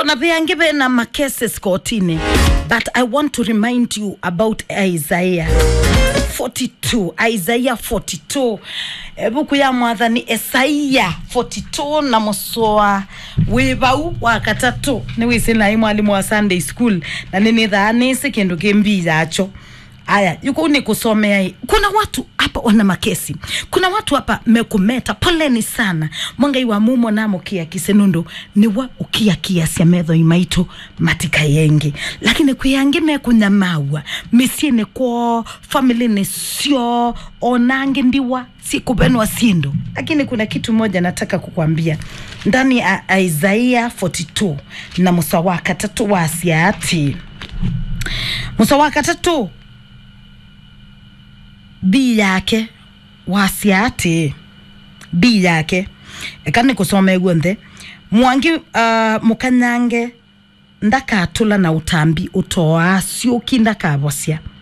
na beange bena makeses kotini but i want to remind you about isaiah 42 isaiah 42 ebuku ya mwathani esaia 42 na musoa wibau wa katatu ni wisi nai mwalimu wa sunday school na ninithaa nisi kindu kimbii yacho aya yuko ni kusomea hii. kuna watu hapa wana makesi kuna watu hapa mekumeta poleni sana mwangai wa mumo namo kia kisenundu niwa ukia kiasia metho imaito matika yengi lakini kwiyangi mekunyamawa misiene kwoo family sio onange ndiwa sikubenwa sindu lakini kuna kitu moja nataka kukwambia ndani ya isaia 42 na musa wa katatu wa asiati musa wa katatu bi yake wasia ati bi yake eka nä kå coma guo nthe mwangi uh, mukanyange ndakatå na utambi utoa ciåki ndakabocia